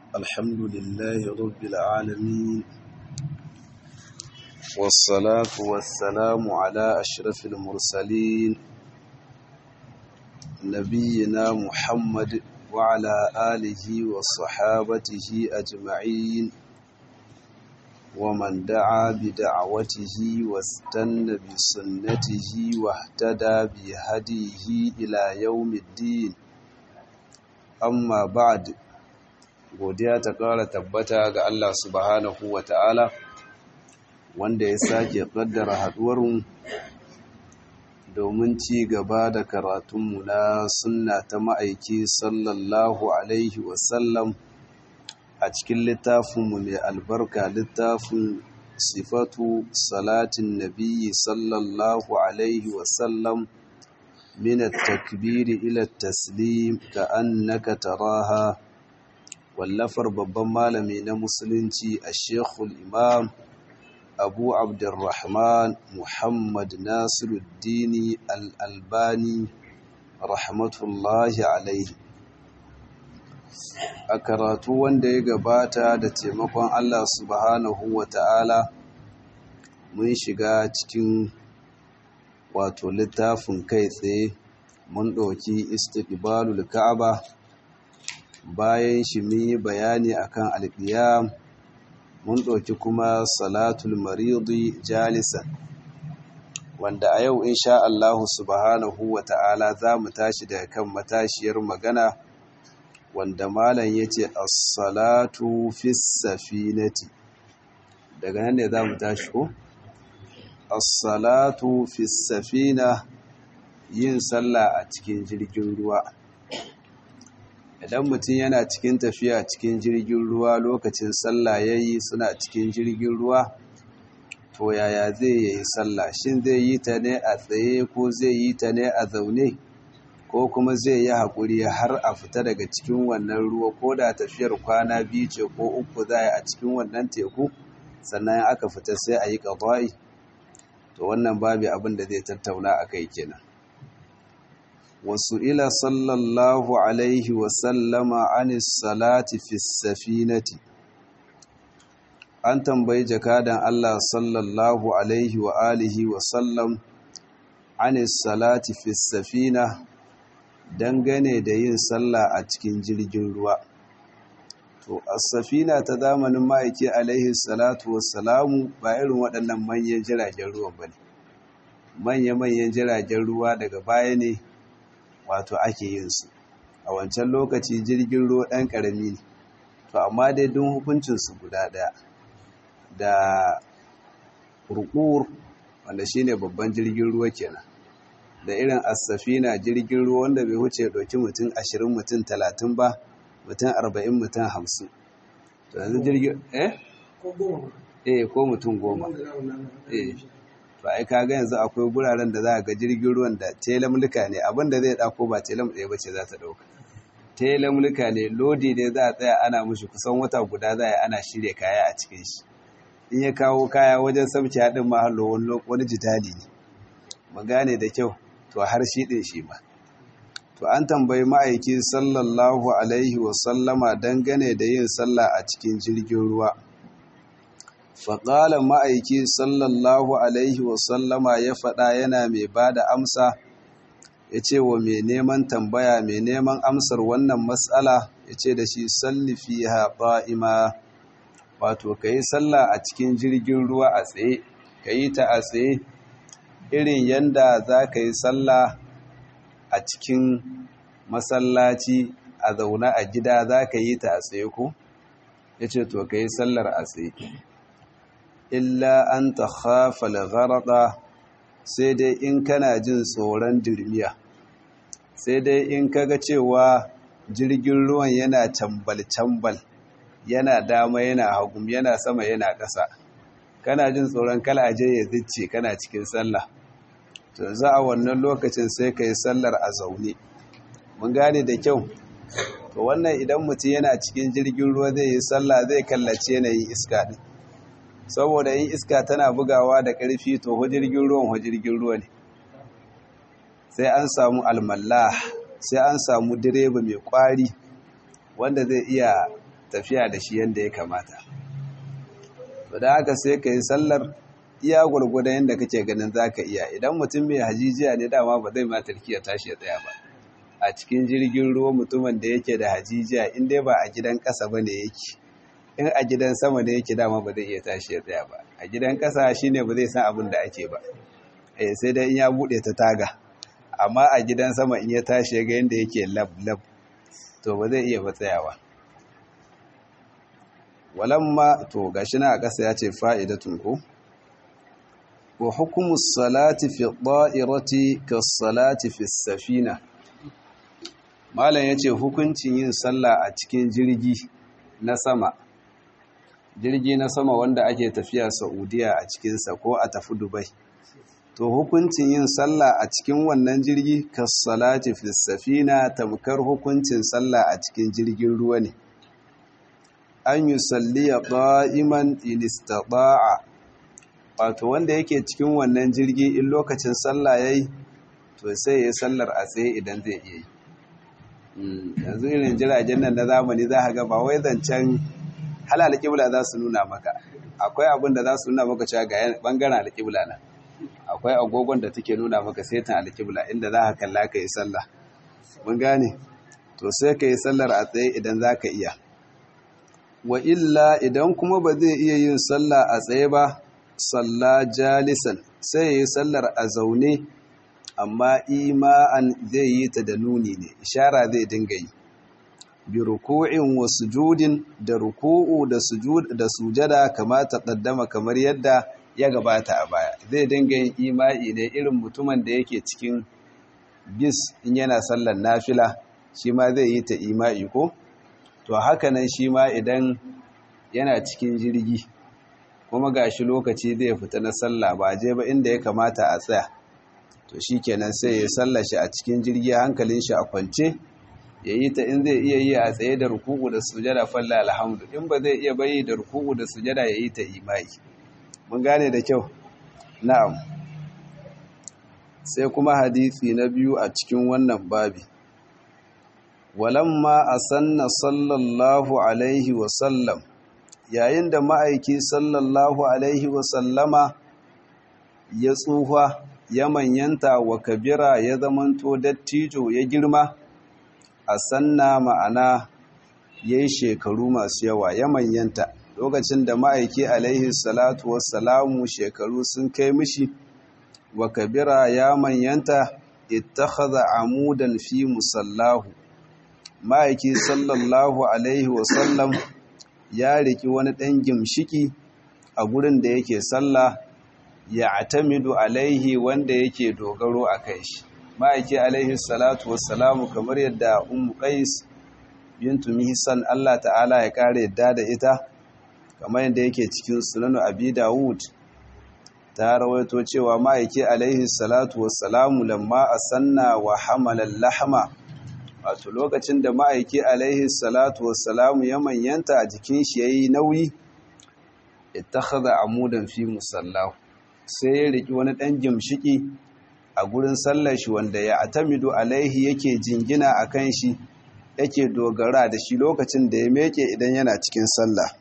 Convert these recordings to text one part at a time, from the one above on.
الحمد لله رب العالمين والصلاة والسلام على أشرف المرسلين نبينا محمد وعلى آله وصحابته أجمعين ومن دعا بدعوته واستنى بسنته واهتدى بهديه إلى يوم الدين amma ba'd godiya ta ƙara tabbata ga Allah subhanahu wa ta'ala wanda ya sake ƙaddara haɗuwarmu domin ci gaba da karatunmu na sunna ta ma'aiki sallallahu alaihi wasallam a cikin littafinmu mai albarka littafin sifatu salatin nabiyyi sallallahu alaihi wasallam من التكبير إلى التسليم كأنك تراها واللفر babban malami na musulunci a shekul imam abu abdurrahman muhammad nasiruddini al'albani rahmatullahi alaihi a karatu wanda ya gabata da taimakon allah subhanahu wa ta'ala mun shiga cikin wato littafin kai tsaye mun ɗauki istiqbalul ka'aba bayan shi mun yi bayani akan alqiyam mun ɗauki kuma salatul maridi jalisan wanda a yau insha Allah subhanahu wata'ala za mu tashi daga kan matashiyar magana wanda malam yace as-salatu fis safinati daga nan ne za mu tashi ko as-salatu fi safina yin sallah a cikin jirgin ruwa idan mutum yana cikin tafiya cikin jirgin ruwa lokacin sallah yayi suna cikin jirgin ruwa to yaya zai yi sallah shin zai yi ta ne a tsaye ko zai yi ta ne a zaune ko kuma zai yi haƙuri har a fita daga cikin wannan ruwa ko da tafiyar kwana biyu ce ko uku za a cikin wannan teku sannan aka fita sai a yi ƙaba'i to wannan babu abin da zai tattauna a kai kenan wasu ila sallallahu alaihi wasallama anis salati fi safinati an tambayi jakadan Allah sallallahu alaihi wa alihi wasallam anis salati fi safina dangane da yin sallah a cikin jirgin ruwa to as-safina ta zamanin ma'aiki alaihi salatu wassalamu ba irin waɗannan manyan jiragen ruwan bane manya-manyan jiragen ruwa daga baya ne wato ake yin su a wancan lokaci jirgin ruwa ɗan ƙarami ne to amma dai don hukuncin su guda ɗaya da kurkur wanda shine babban jirgin ruwa kenan da irin as-safina jirgin ruwa wanda bai wuce ɗauki mutum ashirin mutum talatin ba mutum arba'in mutum hamsin to yanzu jirgin eh? eh ko mutum goma eh to ai kaga yanzu akwai guraren da za ga jirgin ruwan da telamulka ne abinda zai dako ba telam ɗaya bace za ta ɗauka telamulka ne lodi ne za a tsaya ana mushi kusan wata guda za a ana shirya kaya a cikin shi in ya kawo kaya wajen sabci haɗin mahallo wani jitali ne mu gane da kyau to har shi ɗin shi ma to an tambayi ma'aiki sallallahu alaihi wasallama dangane da yin sallah a cikin jirgin ruwa faƙala ma'aiki sallallahu alaihi wasallama ya faɗa yana mai ba da amsa ya ce wa mai neman tambaya mai neman amsar wannan matsala ya ce da shi sallifi haɓa'ima wato ka yi sallah a cikin jirgin ruwa a tsaye ka yi ta a tsaye irin yanda za ka yi sallah a cikin masallaci a zaune a gida za ka yi ta a tsaye ko ya ce to ka yi sallar a tsaye illa an ta khafal gharada sai dai in kana jin tsoron dirmiya sai dai in kaga cewa jirgin ruwan yana tambal-tambal yana dama yana hagum yana sama yana ƙasa kana jin tsoron kalaje ya zice kana cikin sallah to za a wannan lokacin sai ka yi sallar a zaune mun gane da kyau to wannan idan mutum yana cikin jirgin ruwa zai yi sallah zai kallace yanayin iska din saboda yin iska tana bugawa da ƙarfi to jirgin ruwan jirgin ruwa ne sai an samu almallah sai an samu direba mai kwari wanda zai iya tafiya da shi yadda ya kamata to da haka sai ka yi sallar iya gwargwadon yadda kake ganin za ka iya idan mutum mai hajijiya ne dama ba zai ma tarkiya tashi ya tsaya ba a cikin jirgin ruwa mutumin da yake da hajijiya in dai ba a gidan ƙasa ba ne yake in a gidan sama da yake dama ba zai iya tashi ya tsaya ba a gidan ƙasa shine ba zai san abin da ake ba eh sai dai in ya buɗe ta taga amma a gidan sama in ya tashi ya ga yadda yake lab lab to ba zai iya ba tsayawa walamma to gashi na a ƙasa ya ce fa'idatun ko wa hukumus salati fi ɗa'irati ka salati fi safina malam ya ce hukuncin yin sallah a cikin jirgi na sama jirgi na sama wanda ake tafiya saudiya a cikinsa ko a tafi dubai to hukuncin yin sallah a cikin wannan jirgi ka salati fi safina tamkar hukuncin sallah a cikin jirgin ruwa ne an yi salliya ɗa'iman inistaɗa'a wato wanda yake cikin wannan jirgi in lokacin sallah ya yi to sai ya sallar a tsaye idan zai iya yi yanzu irin jiragen nan na zamani za a ga ba wai zancen halal alƙibla za su nuna maka akwai abin da za su nuna maka cewa ga bangaren alƙibla na akwai agogon da take nuna maka setin alƙibla inda za ka kalla ka yi sallah mun gane to sai ka yi sallar a tsaye idan za ka iya wa illa idan kuma ba zai iya yin sallah a tsaye ba salla jalisan sai ya yi sallar a zaune amma ima'an zai yi ta da nuni ne ishara zai dinga yi bi ruku'in wa sujudin da ruku'u da sujud da sujada kama taqaddama kamar yadda ya gabata a baya zai dinga yin ima'i ne irin mutumin da yake cikin bis in yana sallar nafila shi ma zai yi ta ima'i ko to haka nan shi ma idan yana cikin jirgi kuma gashi lokaci zai fita na sallah ba je ba inda ya kamata a tsaya to shi kenan sai ya sallashi a cikin jirgi hankalin shi a kwance ya yi ta in zai iya yi a tsaye da rukuku da sujada falla alhamdu in ba zai iya bayi da rukuku da sujada ya yi ta imai mun gane da kyau na'am sai kuma hadisi na biyu a cikin wannan babi walamma asanna sallallahu alaihi wasallam yayin da ma'aiki sallallahu alaihi wasallama ya tsufa ya manyanta wa kabira ya zamanto dattijo ya girma a sanna ma'ana ya yi shekaru masu yawa ya manyanta lokacin da ma'aiki alaihi salatu wassalamu shekaru sun kai mishi wa kabira ya manyanta ittakhadha amudan fi musallahu ma'aiki sallallahu alaihi wasallam ya riki wani ɗan gimshiki a gurin da yake sallah ya atamidu alaihi wanda yake dogaro a kai shi ma'aiki alaihi salatu wassalamu kamar yadda ummu qais bintu mihsan Allah ta'ala ya kare yadda da ita kamar yadda yake cikin sunanu abi dawud ta rawaito cewa ma'aiki alaihi salatu wassalamu lamma asanna wa hamala lahma wato lokacin da ma'aiki alaihi salatu wassalamu ya manyanta a jikin shi yayi nauyi ittakhadha amudan fi musallahu sai ya riki wani ɗan gimshiki a gurin sallar shi wanda ya atamidu alaihi yake jingina a kan shi yake dogara da shi lokacin da ya meke idan yana cikin sallah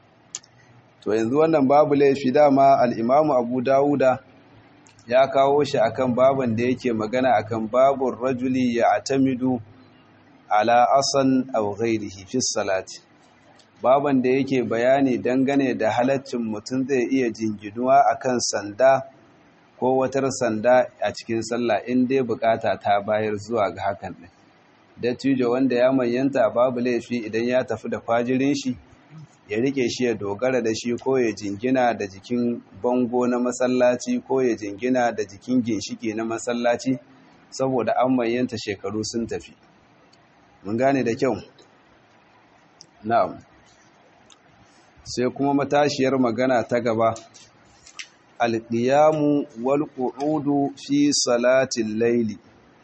to yanzu wannan babu laifi dama al'imamu abu dawuda ya kawo shi akan baban da yake magana akan babun rajuli ya atamidu ala asan aw ghairihi fi salati baban da yake bayani dangane da halaccin mutum zai iya jinginuwa akan sanda ko watar sanda a cikin sallah in dai bukata ta bayar zuwa ga hakan din dattijo wanda ya manyanta babu laifi idan ya tafi da kwajirin shi ya rike shi ya dogara da shi ko ya jingina da jikin bango na masallaci ko ya jingina da jikin ginshiki na masallaci saboda an manyanta shekaru sun tafi mun gane da kyau na'am sai kuma matashiyar magana ta gaba alƙiyamu wal qu'udu fi salatin laili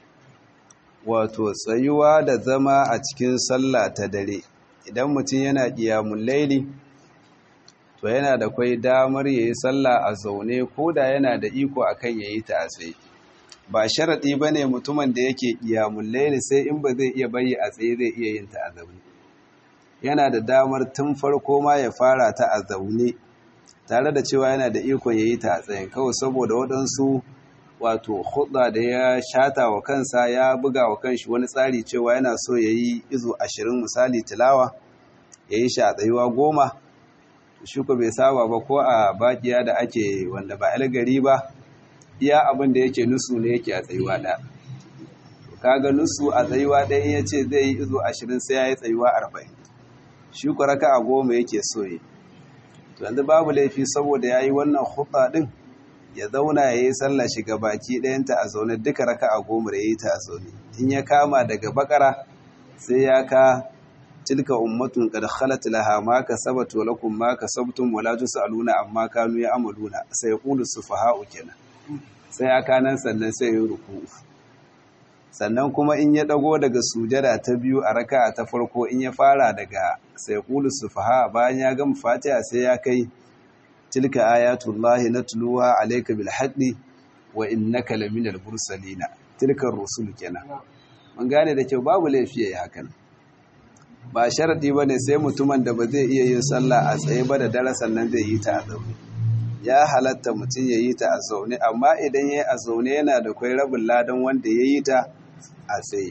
wato tsayuwa da zama a cikin sallah ta dare idan mutum yana ƙiyamun laili to yana da kwai damar yayi sallah a zaune ko da yana da iko akan yayi ta a tsaye ba sharaɗi ba ne mutumin da yake ƙiyamun laili sai in ba zai iya bayi a tsaye zai iya yin ta a zaune yana da damar tun farko ma ya fara ta a zaune tare da cewa yana da ikon ya yi ta a tsayin kawai saboda waɗansu wato hudda da ya shata wa kansa ya buga wa kanshi wani tsari cewa yana so ya yi izo ashirin misali tilawa ya yi shi a tsayuwa goma shi ko bai saba ba ko a bakiya da ake wanda ba gari ba iya abin da yake nusu ne yake a tsayuwa ɗaya kaga nusu a tsayuwa ɗaya ya ce zai yi izo ashirin sai ya yi tsayuwa arba'in shi ko raka a goma yake so yi yanzu babu laifi saboda ya yi wannan hutsa ɗin ya zauna ya yi sallah shiga baki ɗayanta a zaune duka raka a goma da ya yi ta a zaune in ya kama daga bakara sai ya ka tilka ummatun qad khalat laha ma kasabat wa lakum ma kasabtum wa la tusaluna amma kanu ya'maluna sai yaqulu sufaha'u kenan sai ya kanan sannan sai ya ruku sannan kuma in ya dago daga sujada ta biyu a raka'a ta farko in ya fara daga sai yaqulu sufaha bayan ya gama fatiha sai ya kai tilka ayatullahi natluha alayka bil haqqi wa innaka laminal mursalina tilka rusul kenan mun gane da kyau babu laifi yayi hakan ba sharadi bane sai mutumin da ba zai iya yin sallah a tsaye ba da dare sannan zai yi ta a zaune ya halatta mutum ya yi ta a zaune amma idan ya yi a zaune yana da kwai rabin ladan wanda ya yi ta a tsaye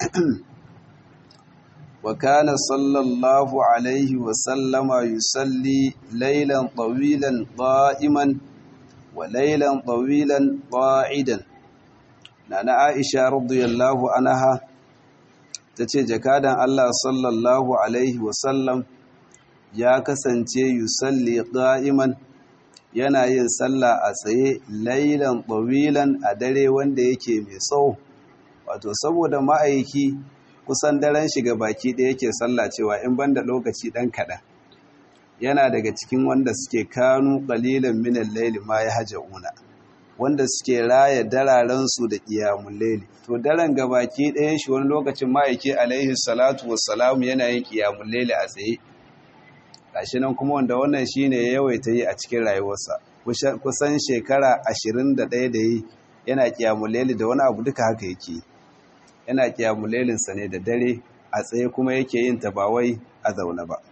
wa kana sallallahu alaihi wa sallama yusalli laylan tawilan qa'iman wa laylan tawilan qa'idan nana Aisha radiyallahu anha tace jakadan Allah sallallahu alaihi wa sallam ya kasance yusalli qa'iman yana yin sallah a tsaye laylan tawilan a dare wanda yake mai tsawo wato saboda ma'aiki kusan daren shiga baki da yake sallah cewa in banda lokaci dan kaɗan yana daga cikin wanda suke kanu ƙalilan minan laili ma ya una wanda suke raya dararensu da ƙiyamun laili to daren gabaki ɗayan shi wani lokacin ma'aiki alaihi salatu wassalamu yana yin ƙiyamun laili a tsaye gashi nan kuma wanda wannan shine ya yawaita yi a cikin rayuwarsa kusan shekara ashirin da ɗaya da yi yana ƙiyamun laili da wani abu duka haka yake yi yana kiyamulelinsa ne da dare a tsaye kuma yake yin ta ba wai a zaune ba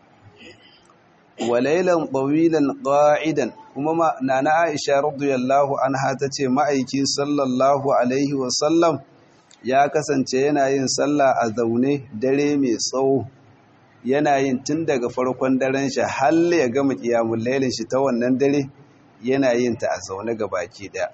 walailan ɓawilan ƙa'idan kuma nana aisha radiyallahu anha ta ce ma'aiki sallallahu alaihi wasallam ya kasance yana yin sallah a zaune dare mai tsawo yana yin tun daga farkon daren shi har ya gama kiyamuleilin shi ta wannan dare yana yin ta a zaune ga baki ɗaya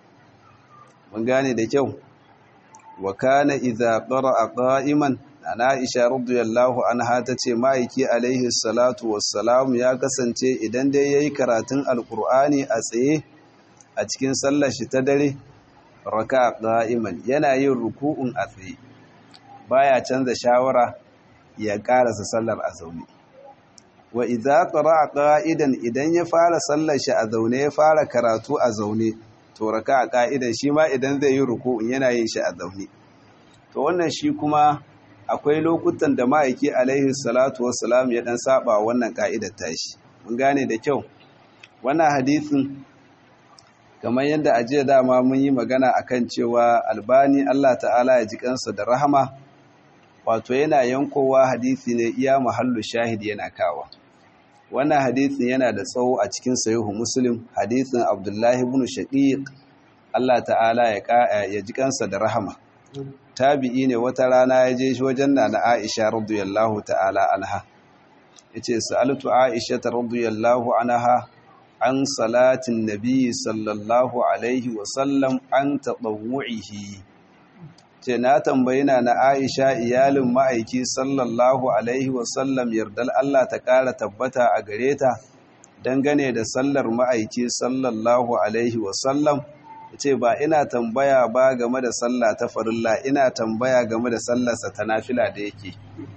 mun gane da kyau wa kana idza qara'a qa'iman ana Aisha radiyallahu anha tace ma'aiki alaihi salatu wassalam ya kasance idan dai yayi karatun alqur'ani a tsaye a cikin sallar shi ta dare raka qa'iman yana yin ruku'un a tsaye baya canza shawara ya karasa sallar a zaune wa idza qara'a qa'idan idan ya fara sallar shi a zaune ya fara karatu a zaune to raka a ka'idan shi ma idan zai yi ruku'un yana yin shi a zaune to wannan shi kuma akwai lokutan da ma'aiki alaihi salatu wassalam ya dan saba wannan ka'idar tashi mun gane da kyau wannan hadisin kamar yadda a jiya dama mun yi magana akan cewa albani Allah ta'ala ya ji kansa da rahama wato yana yankowa hadisi ne iya mahallu shahid yana kawa wannan hadisin yana da tsawo a cikin sahihu muslim hadisin abdullahi ibn shaqiq Allah ta'ala ya ji kansa da rahama tabi'i ne wata rana ya je shi wajen nana Aisha radiyallahu ta'ala anha yace sa'altu Aisha radiyallahu anha an salatin nabi sallallahu alaihi wa sallam an tatawwu'ihi ce na tambayi na Aisha iyalin ma'aiki sallallahu alaihi wa sallam yardal Allah ta ƙara tabbata a gare ta dangane da sallar ma'aiki sallallahu alaihi wa sallam ce ba ina tambaya ba game da sallah ta farilla ina tambaya game da sallarsa ta nafila da yake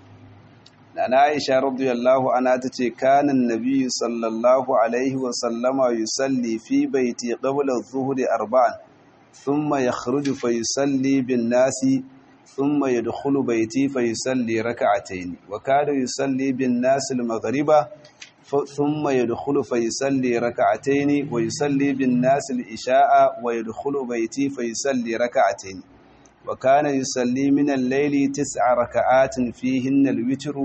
na Aisha radiyallahu anha tace kanan nabiyyu sallallahu alaihi wa sallama yusalli fi baiti qabla adh-dhuhri arba'an thumma yakhruju fa yusalli bin nasi thumma yadkhulu baiti fa yusalli rak'atayn wa kana yusalli bin nasi al-maghriba ثم يدخل فيصلي ركعتين ويصلي بالناس الإشاء ويدخل بيتي فيصلي ركعتين وكان يصلي من الليل تسع ركعات فيهن الوتر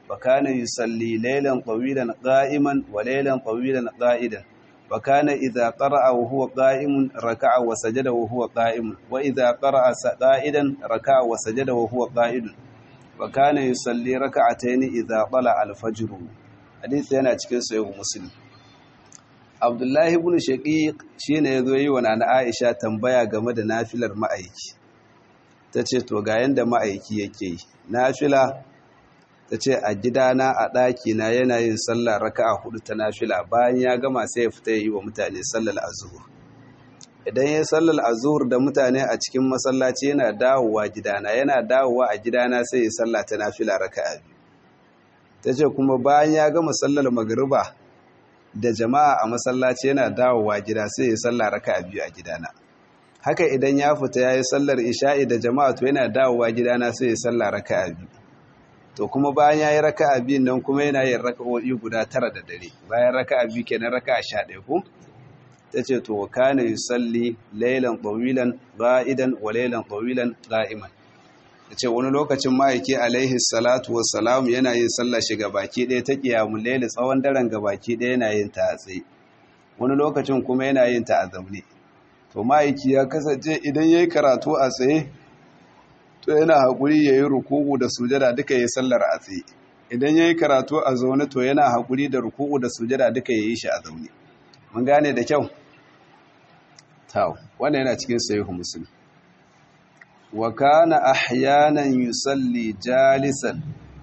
wa kana yusalli laylan tawilan qa'iman wa laylan tawilan qa'idan wa kana idha qara'a wa huwa qa'imun raka'a wa sajada wa huwa qa'imun wa idha qara'a qa'idan raka'a wa sajada wa huwa qa'idun wa kana yusalli raka'atayn idha tala al-fajr hadisi yana cikin sahih muslim Abdullahi ibn Shaqiq shine yazo yi wa nana Aisha tambaya game da nafilar ma'aiki tace to ga yanda ma'aiki yake yi nafila tace a gidana a daki na yana yin sallah raka'a hudu ta nafila bayan ya gama sai ya fita yi wa mutane sallar azhur idan ya sallar azhur da mutane a cikin masallaci yana dawowa gidana yana dawowa a gidana sai ya sallah ta nafila raka'a biyu tace kuma bayan ya gama sallar magriba da jama'a a masallaci yana dawowa gida sai ya sallah raka'a biyu a gidana haka idan ya fita yayi sallar isha'i da jama'a to yana dawowa gidana sai ya sallah raka'a biyu to kuma bayan yayi raka'a biyun nan kuma yana yin raka'o'i guda tara da dare bayan raka'a biyu kenan raka'a 11 ko tace to kana yusalli laylan tawilan qa'idan wa laylan tawilan qa'iman ce wani lokacin ma'aiki alaihi salatu wassalam yana yin sallah shi baki ɗaya ta ƙiyamun laili tsawon daren baki ɗaya yana yin ta a tsaye wani lokacin kuma yana yin ta a zaune to ma'aiki ya kasance idan ya yi karatu a tsaye to yana haƙuri ya yi ruku'u da sujada duka ya yi sallar a tsaye idan ya yi karatu a zaune to yana haƙuri da ruku'u da sujada duka ya yi shi a zaune mun gane da kyau tau wannan yana cikin sahihu muslim wa kana ahyanan yusalli jalisan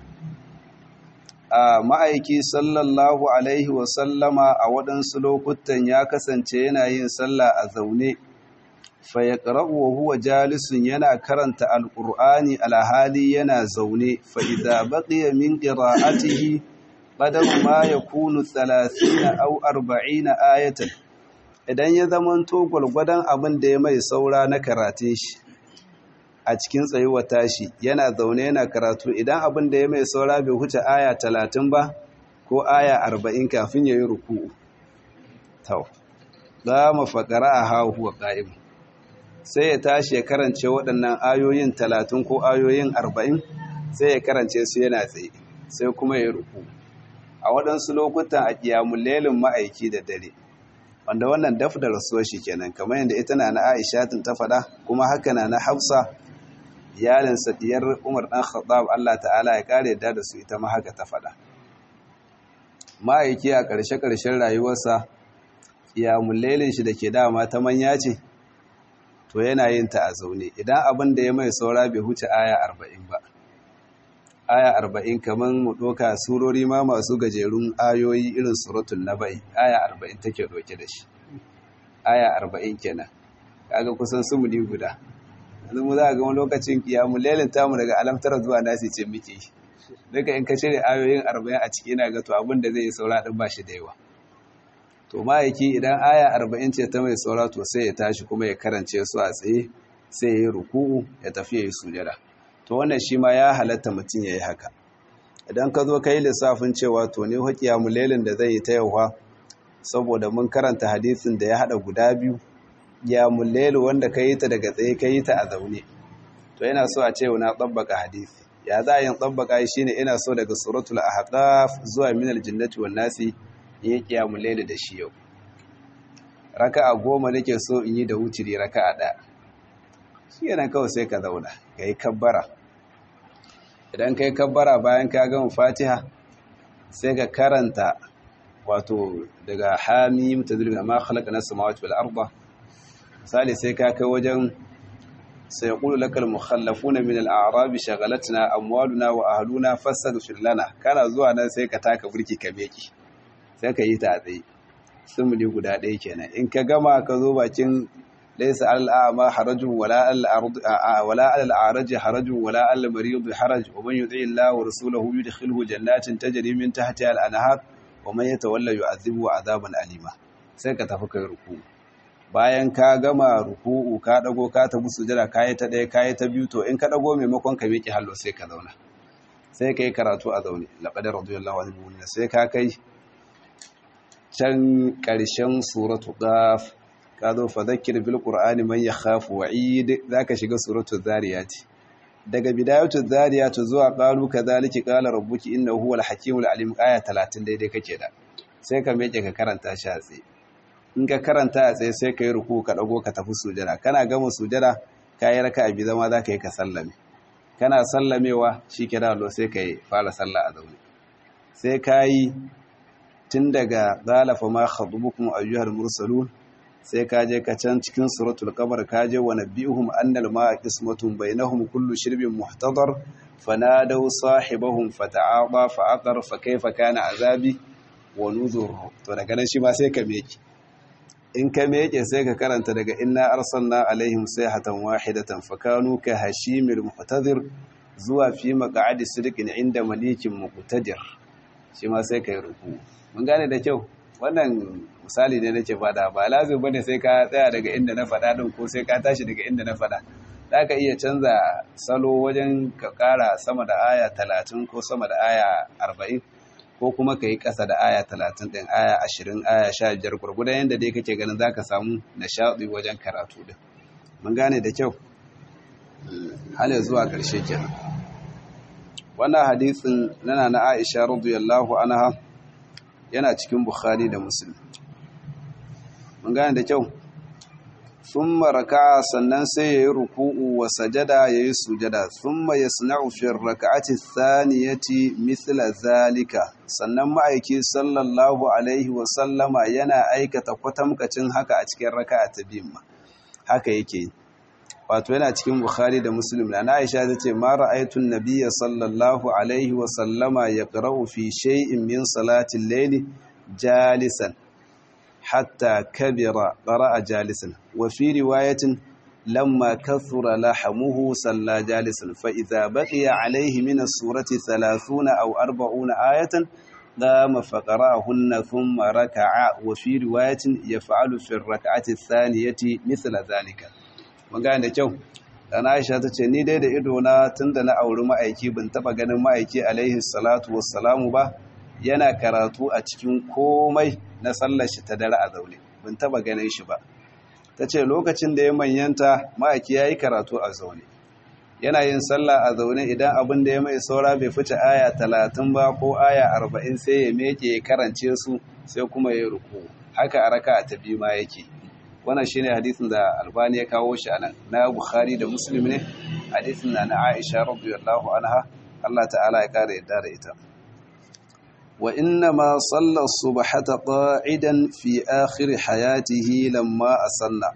a ma'aiki sallallahu alaihi wasallama a waɗansu lokutan ya kasance yana yin sallah a zaune fa ya wa huwa jalisun yana karanta alƙur'ani alhali yana zaune fa idza baqiya min qira'atihi qadar ma yakunu 30 aw 40 ayatan idan ya zamanto gwargwadon abin da ya mai saura na karatun shi a cikin tsayuwa tashi yana zaune yana karatu idan abin da ya mai saura bai huce aya talatin ba ko aya arba'in kafin ya yi ruku'u tau za mu faƙara a hahuwa ƙa'im sai ya tashi ya karance waɗannan ayoyin talatin ko ayoyin arba'in sai ya karance su yana tsaye sai kuma ya yi ruku'u a waɗansu lokutan a ƙiyamun lelin ma'aiki da dare wanda wannan daf da rasuwar shi kenan kamar yadda ita na na aisha ta faɗa kuma haka na na hafsa iyalinsa diyar umar ɗan khattab Allah ta'ala ya kare yadda da su ita ma haka ta faɗa ma'aiki a ƙarshe-ƙarshen rayuwarsa iyamun lailin shi da ke dama ta manya ce to yana yin ta a zaune idan abin da ya mai saura bai huce aya arba'in ba aya arba'in kamar mu ɗoka surori ma masu gajerun ayoyi irin suratun na bai aya arba'in take ɗauke da shi aya arba'in kenan kaga kusan sumuni guda yanzu mu za a ga wani lokacin kiyamu lelin tamu daga alamtara zuwa nasi ce muke duka in ka cire ayoyin arba'in a ciki ina ga to abin da zai yi saura ɗin ba shi da yawa to ma'aiki idan aya arba'in ce ta mai saura to sai ya tashi kuma ya karance su a tsaye sai ya yi ruku'u ya tafi ya yi sujada to wannan shi ma ya halatta mutum ya yi haka idan ka zo ka yi lissafin cewa to ne haƙiya mulelin da zai yi ta yauwa saboda mun karanta hadisin da ya haɗa guda biyu ya mulelu wanda ka yi ta daga tsaye ka yi ta a zaune to yana so a ce na tsabbaka hadisi ya za a yin tsabbaka shi ne ina so daga suratul ahqaf zuwa minal jinnati wan nasi in yi qiyamul layl da shi yau raka'a goma nake so in yi da wutiri raka'a ɗaya shi yana kawai sai ka zauna ka yi kabbara idan ka yi kabbara bayan ka gama fatiha sai ka karanta wato daga hami mutazilin amma khalaqa nas samawati wal arda misali sai ka kai wajen sai yaqulu lakal mukhallafuna min al a'rab shaghalatna amwaluna wa ahluna fastaghfir lana kana zuwa nan sai ka taka burki ka meki sai ka yi ta tsaye sumuni guda ɗaya kenan in ka gama ka zo bakin laysa al a'ma harajun wala al wala al a'raj harajun wala al marid haraj wa man yuti Allah wa rasulahu yudkhilhu jannatin tajri min tahtiha al anhar wa man yatawalla yu'adhibu 'adaban alima sai ka tafi kai ruku bayan ka gama ruku'u ka dago ka tafi sujada kai ta ɗaya kai ta biyu to in ka dago maimakon ka miƙe hallo sai ka zauna sai kai karatu a zaune laqad radiyallahu anhu mu'minin sai ka kai can ƙarshen suratu qaf ka zo fa zakkir bil qur'ani man yakhafu wa'id zaka shiga suratu zariyati daga bidayatu zariyatu zuwa qalu kadhalika qala rabbuki innahu huwal hakimul alim aya 30 daidai kake da sai ka meke ka karanta shi a tsaye in ka karanta a tsaye sai ka yi ruku ka dago ka tafi sujada kana gama sujada ka yi raka abi zama za ka yi ka sallame kana sallamewa shi ke da sai ka yi fara sallah a zaune sai ka yi tun daga zalafa ma khadubukum ayyuhal mursalun sai ka je ka can cikin suratul qamar ka je wa nabihum annal ma qismatun bainahum kullu shirbin muhtadar fanadaw sahibahum fata'aba fa'aqar fa kayfa kana azabi wa nuzur to daga nan shi ma sai ka meke in ka meke sai ka karanta daga inna arsalna alaihim sayhatan wahidatan fakanu ka hashimil muhtadir zuwa fi maq'adi sidqin inda malikin muqtadir shi ma sai ka yi ruku mun gane da kyau wannan misali ne nake fada ba lazim bane sai ka tsaya daga inda na fada din ko sai ka tashi daga inda na fada zaka iya canza salo wajen ka kara sama da aya 30 ko sama da aya 40 ko kuma ka yi ƙasa da aya 30 din aya 20 aya 15 gurgudan yanda dai kake ganin zaka samu nishadi wajen karatu din mun gane da kyau hal zuwa ƙarshe kenan wannan hadisin nana na Aisha radiyallahu anha yana cikin Bukhari da Muslim mun gane da kyau thumma raka'a sannan sai yayi ruku'u wa sajada yayi sujada thumma yasna'u fi rak'ati thaniyati mithla zalika sannan ma'aiki sallallahu alaihi wa sallama yana aikata kwatamkacin haka a cikin raka'a ta biyu haka yake wato yana cikin Bukhari da Muslim na Aisha tace ma ra'aytu an-nabiyya sallallahu alaihi wa sallama yaqra'u fi shay'in min salati al-layli jalisan hatta kabira qara'a jalisan wa fi riwayatin lamma kathura lahamuhu salla jalisan fa idha baqiya alayhi min as-surati 30 aw 40 ayatan قام فقرأهن ثم ركع وفي رواية يفعل في الركعة الثانية مثل ذلك magana da kyau dan Aisha ta ce ni dai da ido na tunda na auri ma'aiki ban taba ganin ma'aiki alaihi salatu wassalamu ba yana karatu a cikin komai na sallar shi ta dare a zaune ban taba ganin shi ba tace lokacin da ya manyanta ma'aiki yayi karatu a zaune yana yin sallah a zaune idan abin da ya mai saura bai fice aya 30 ba ko aya 40 sai ya meke ya karance su sai kuma ya ruku haka a raka'a ta biyu ma yake wannan shine hadisin da albani ya kawo shi anan na bukhari da muslim ne hadisin na na aisha radiyallahu anha Allah ta'ala ya kare yadda da ita wa inna ma salla subhata qa'idan fi akhir hayatihi lamma asanna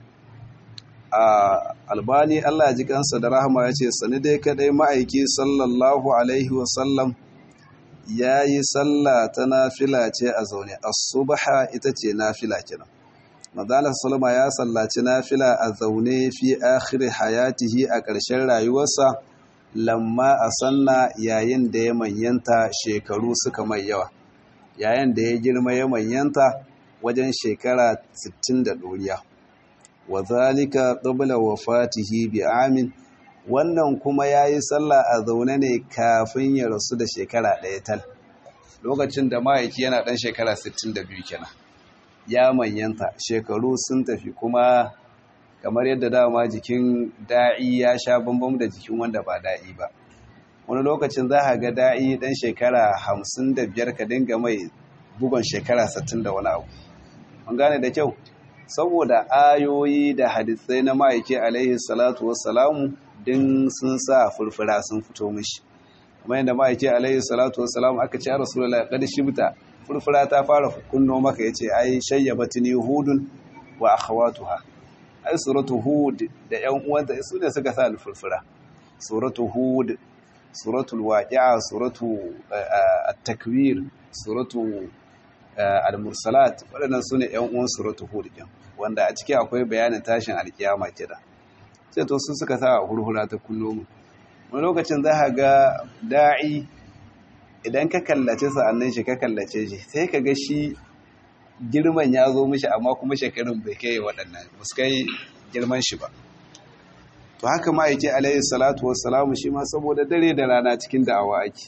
a albani Allah ya ji kansa da rahama ya ce sani dai kadai ma'aiki sallallahu alaihi wa sallam yayi sallah ta nafila ce a zaune as-subha ita ce nafila kenan Madala Salma ya sallaci nafila a zaune fi akhiri hayatihi a ƙarshen rayuwarsa lamma a sanna yayin da ya manyanta shekaru suka mai yawa yayin da ya girma ya manyanta wajen shekara 60 da ɗoriya wa zalika qabla wafatihi bi amin wannan kuma yayi sallah a zaune ne kafin ya rasu da shekara ɗaya tal lokacin da ma'aiki yana ɗan shekara 62 kenan ya manyanta shekaru sun tafi kuma kamar yadda dama jikin da'i ya sha bambam da jikin wanda ba da'i ba wani lokacin za a ga da'i dan shekara hamsin da biyar ka dinga mai bugon shekara sattin da wani abu an gane da kyau saboda ayoyi da hadisai na ma'aiki alaihi salatu wassalamu din sun sa furfura sun fito mishi kuma yadda ma'aiki alaihi salatu wassalamu aka ce a rasulullah kad shibta furfura ta fara kunno maka ya ce ai shayyabatini hudun wa akhawatuha ai suratu hud da yan uwanta su ne suka sa furfura suratu hud suratul waqi'a suratu at-takwir suratu al-mursalat waɗannan su ne yan uwan suratu hud din wanda a ciki akwai bayanin tashin alkiyama kida sai to su suka sa hurhura ta kunno mu wani lokacin za ka ga da'i idan ka kallace sa'annan shi ka kallace shi sai ka ga shi girman ya zo mishi amma kuma shekarun bai kai waɗannan ba su kai girman shi ba to haka ma'aiki alayhi salatu wassalamu shi ma saboda dare da rana cikin da'awa ake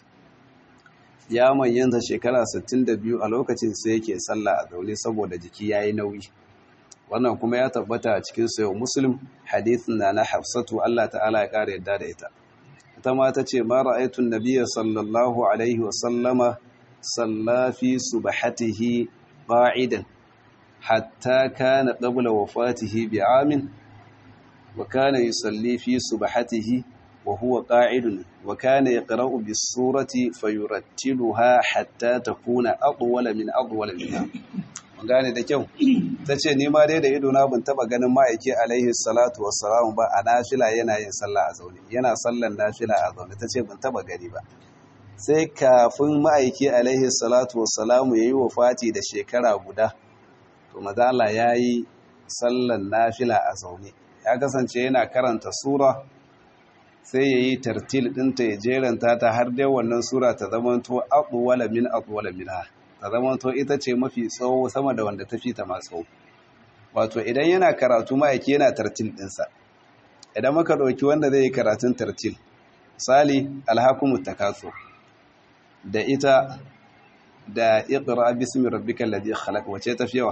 ya manyanta shekara 62 a lokacin sai yake sallah a zaune saboda jiki ya yi nauyi wannan kuma ya tabbata a cikin sayo muslim hadithin na na hafsatu allah ta'ala ya ƙara yadda da ita ita ma ta ce ma ra'aytun nabiyya sallallahu alaihi wa sallama salla fi subhatihi qa'idan hatta kana qabla wafatihi bi'amin wa kana yusalli fi subhatihi wa huwa qa'idun wa kana yaqra'u bis-surati fayurattiluha hatta takuna atwala min atwala minha gane da kyau ta ce ni ma dai da idona ban taba ganin ma'aiki alaihi salatu wassalamu ba a nafila yana yin sallah a zaune yana sallan nafila a zaune ta ce ban taba gani ba sai kafin ma'aiki alaihi salatu wassalamu ya yi wa fati da shekara guda to mazala ya yi sallan nafila a zaune ya kasance yana karanta sura sai ya yi tartil ɗinta ya jeranta ta har dai wannan sura ta zamanto abuwala min abuwala min ha ta zamanto ita ce mafi tsawo sama da wanda ta fi ta masu wato idan yana karatu ma'aiki yana tartil ɗinsa idan maka ɗauki wanda zai yi karatun tartil misali alhakumu takaso da ita da iqra bismi rabbikal ladhi khalaq wace ta fi yawa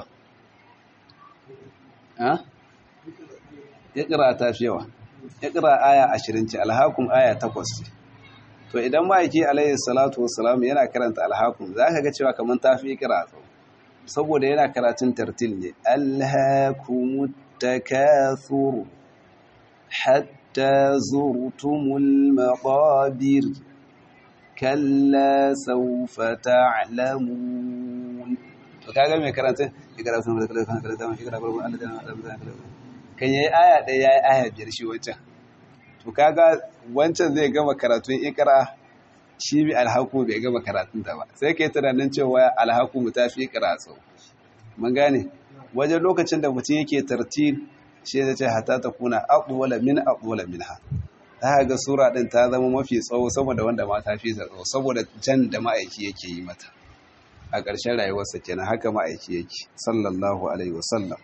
ha iqra ta fi yawa iqra aya 20 ce alhakum aya 8 ce to idan ma'aiki alayhi salatu wassalam yana karanta alhakum zaka ga cewa kaman ta fi iqra saboda yana karatun tartil ne alhakumut takathur hatta zurtumul maqabir kalla saufa ta'lamun to kaga mai karantun ikra sun da kallon kallon ikra gurbin Allah da Allah kan yayi aya ɗaya yayi aya biyar shi wancan to kaga wancan zai gama karatun ikra shi bi alhaku bai gama karatun ta ba sai kai tunanin cewa alhaku mu tafi ikra sau mun gane wajen lokacin da mutum yake tartil shi zai ce hatta ta kuna aqwala min aqwala minha ta ga sura ɗin ta zama mafi tsawo saboda wanda ma ta fi tsawo saboda jan da ma'aiki yake yi mata a ƙarshen rayuwarsa kenan haka ma'aiki yake sallallahu alaihi wasallam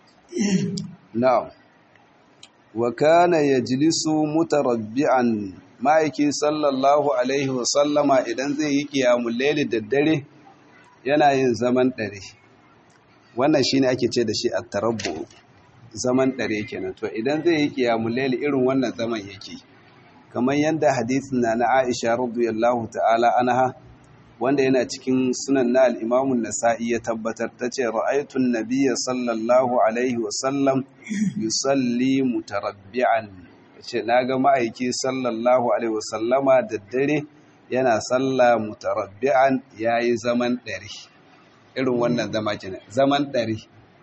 na'am wa kana yajlisu mutarabbi'an ma'aiki sallallahu alaihi wasallama idan zai yi qiyamul layli da dare yana yin zaman dare wannan shine ake ce da shi at-tarabbu zaman ɗare kenan to idan zai yi qiyamul layl irin wannan zaman yake kamar yadda hadisin na na Aisha radiyallahu ta'ala anha wanda yana cikin sunan na al-Imam an-Nasa'i ya tabbatar tace ra'aytu an-nabiyya sallallahu alaihi wa sallam yusalli mutarabbi'an yace naga ma'aiki sallallahu alaihi wa sallama da dare yana salla mutarabbi'an yayi zaman ɗare irin wannan zama kenan zaman ɗare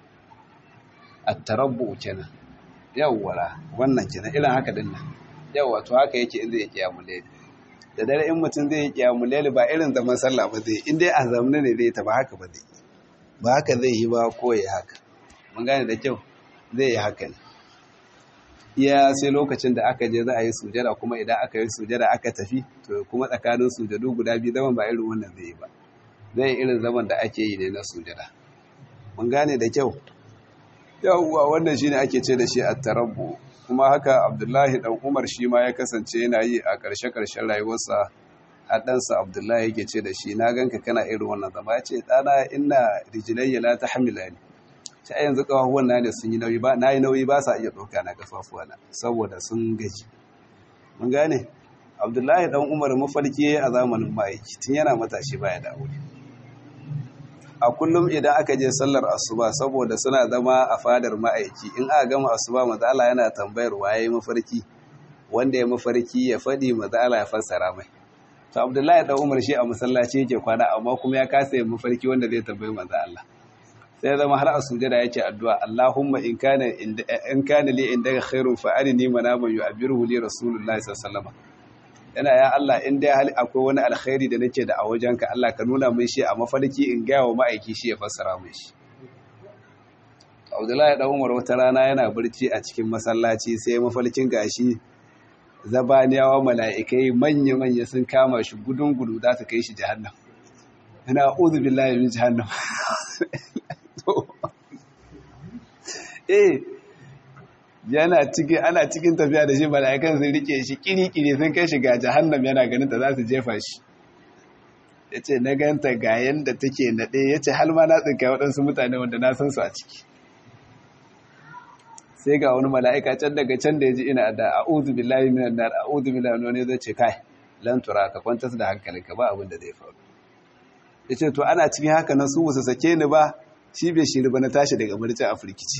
at-tarabbu kenan yawwara wannan kenan irin haka din nan yawa to haka yake in zai yi kiyamul layl da dare in mutum zai yi kiyamul layl ba irin zaman sallah ba zai in dai a zamanin ne zai ta ba haka ba zai ba haka zai yi ba ko ya haka mun gane da kyau zai yi haka ne iya sai lokacin da aka je za a yi sujada kuma idan aka yi sujada aka tafi to kuma tsakanin sujadu guda biyu zaman ba irin wannan zai yi ba zai irin zaman da ake yi ne na sujada mun gane da kyau yawwa wannan shine ake ce da shi at-tarabbu kuma haka Abdullahi dan Umar shi ma ya kasance yana yi a ƙarshe ƙarshen rayuwarsa haɗansa Abdullahi yake ce da shi na ganka kana irin wannan zama ya ce ɗana ina rijilayya la tahmilani ta yanzu kafafuwan na ne sun yi nauyi ba na yi nauyi ba sa iya ɗauka na kafafuwa na saboda sun gaji mun gane Abdullahi dan Umar mafarki a zamanin ma'aiki tun yana matashi baya da aure a kullum idan aka je sallar asuba saboda suna zama a fadar ma'aiki in aka gama asuba mazala yana tambayar waye mafarki wanda ya mafarki ya faɗi mazala ya fassara mai to abdullahi dan umar shi a masallaci yake kwana amma kuma ya kasa yin mafarki wanda zai tambayi manzo Allah sai zama har a sujada yake addu'a Allahumma in kana in kana li indaka khairun fa arini manaman yu'abiruhu li rasulullahi sallallahu alaihi wasallam yana ya Allah in dai hali akwai wani alkhairi da nake da a wajenka Allah ka nuna min shi a mafarki in gaya wa ma'aiki shi ya fassara min shi Abdullahi dan Umar wata rana yana barci a cikin masallaci sai mafarkin gashi zabaniyawa mala'ikai manya manya sun kama shi gudun gudu za su kai shi jahannam ina a'udhu billahi min jahannam eh yana cikin ana cikin tafiya da shi mala'ikan sun rike shi kiri-kiri sun kai shi ga jahannam yana ganin ta za su jefa shi ya ce na ganta ga yadda take naɗe ya ce halma na tsinka waɗansu mutane wanda na san su a ciki sai ga wani mala'ika can daga can da ya ji ina da a'udhu billahi minan nar a'udhu billahi wani zai ce kai lan tura ka kwantar da hankalinka ba abin da zai faru yace to ana cikin haka nan su musu sake ni ba shi bai shiri ba na tashi daga barci a firkici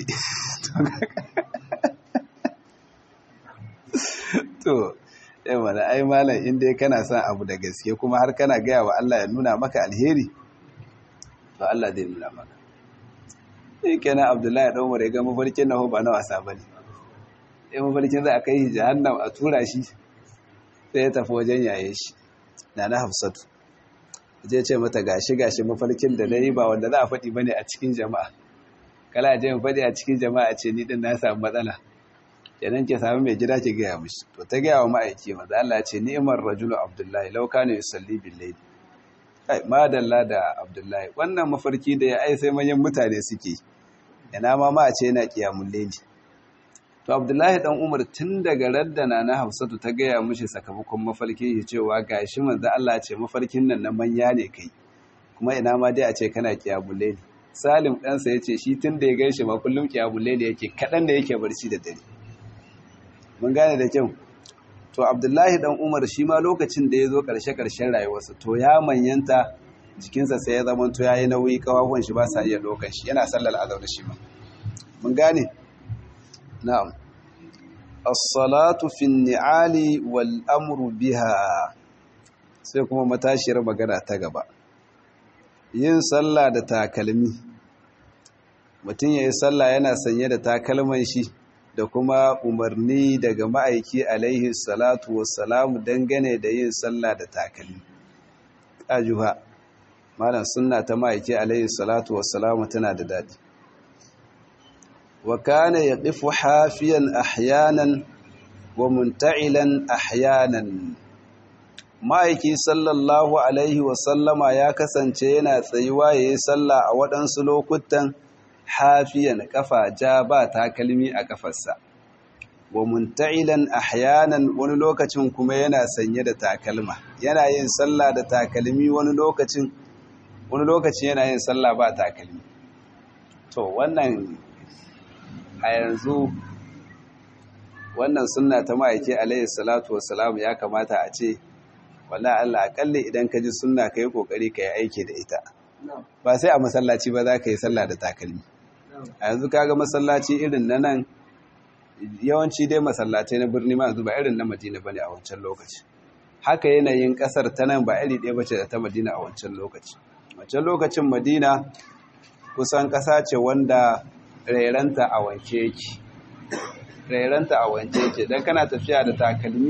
to yan wani ai malam inda kana son abu da gaske kuma har kana gaya wa Allah ya nuna maka alheri to Allah zai nuna maka sai kenan Abdullahi dan Umar ya ga mafarkin nahu ba na wasa bane sai mafarkin za a kai shi jahannam a tura shi sai ya tafi wajen yaye shi na na Hafsatu je ce mata gashi gashi mafarkin da nayi ba wanda za a faɗi bane a cikin jama'a kala je mu faɗi a cikin jama'a ce ni din na samu matsala kenan ke samu mai gida ke gaya mishi to ta gaya wa ma'aiki maza Allah ce ni'imar rajulu abdullahi law kana yusalli bil layl kai madalla da abdullahi wannan mafarki da ya ai sai manyan mutane suke ina ma ma a ce yana qiyamul layl to abdullahi dan umar tun daga raddana na hafsatu ta gaya mishi sakamakon mafarki ya cewa gashi manzo Allah ce mafarkin nan na manya ne kai kuma ina ma dai a ce kana qiyamul layl salim ɗansa ya ce shi tun da ya gaishe ma kullum qiyamul layl yake kaɗan da yake barci da dare mun gane da kyau to abdullahi dan umar shi ma lokacin da ya zo ƙarshe-ƙarshen rayuwarsa to ya manyanta jikinsa sai ya zama to ya yi nauyi kawawan shi ba sa iya ɗaukar shi yana sallar azau da shi ma mun gane na'am as-salatu fi ni'ali wal amru biha sai kuma matashiyar magana ta gaba yin sallah da takalmi mutum ya yi sallah yana sanye da takalman shi da kuma umarni daga ma'aiki alaihi salatu wassalamu dangane da yin sallah da takalmi ajuha malam sunna ta ma'aiki alaihi salatu wassalamu tana da dadi wa kana yaqifu hafiyan ahyanan wa munta'ilan ahyanan ma'aiki sallallahu alaihi wasallama ya kasance yana tsayuwa yayin sallah a waɗansu lokutan hafiyan kafa ja ba takalmi a kafarsa wa munta'ilan ahyanan wani lokacin kuma yana sanye da takalma yana yin sallah da takalmi wani lokacin wani lokacin yana yin sallah ba takalmi to wannan a yanzu wannan sunna ta ma'aiki alaihi salatu wassalam ya kamata a ce wala Allah akalli idan ka ji sunna ka yi kokari ka yi aiki da ita ba sai a masallaci ba za ka yi sallah da takalmi a yanzu kaga masallaci irin na nan yawanci dai masallatai na birni ma yanzu ba irin na madina bane a wancan lokaci haka yanayin kasar ta nan ba iri ɗaya bace da ta madina a wancan lokaci wancan lokacin madina kusan ƙasa ce wanda rairanta a wanke yake rairanta a wanke yake dan kana tafiya da takalmi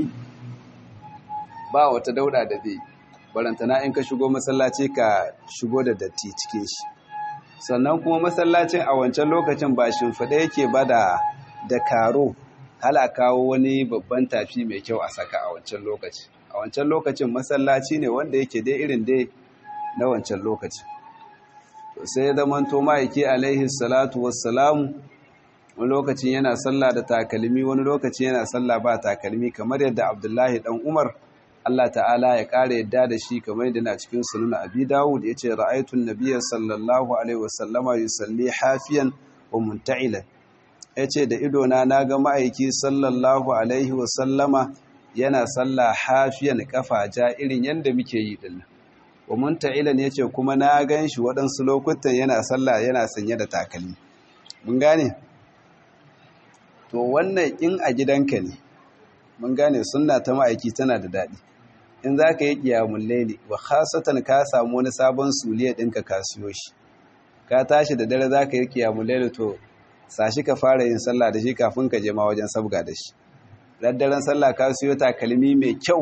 ba wata dauda da zai barantana in ka shigo masallaci ka shigo da datti cikin shi sannan kuma masallacin a wancan lokacin ba shimfiɗa yake ba da da karo hala kawo wani babban tafi mai kyau a saka a wancan lokaci a wancan lokacin masallaci ne wanda yake dai irin dai na wancan lokaci to sai ya zama to ma'aiki alaihi salatu wassalamu wani lokacin yana sallah da takalmi wani lokacin yana sallah ba takalmi kamar yadda abdullahi dan umar Allah ta'ala ya ƙara yadda da shi kamar yadda na cikin sunan abi dawud ya ce ra'aitun nabiya sallallahu alaihi wasallama yusalli hafiyan wa munta'ilan ya ce da idona na ga ma'aiki sallallahu alaihi wasallama yana salla hafiyan kafa ja irin yadda muke yi dinnan wa munta'ilan ya ce kuma na gan shi waɗansu lokutan yana salla yana sanye da takalmi mun gane to wannan in a gidanka ne mun gane sunna ta ma'aiki tana da daɗi in za ka yi ƙiyamun laili wa khasatan ka samu wani sabon suliya ɗinka ka siyo shi ka tashi da dare za ka yi ƙiyamun laili to sashi ka fara yin sallah da shi kafin ka je ma wajen sabga da shi daddaren sallah ka siyo takalmi mai kyau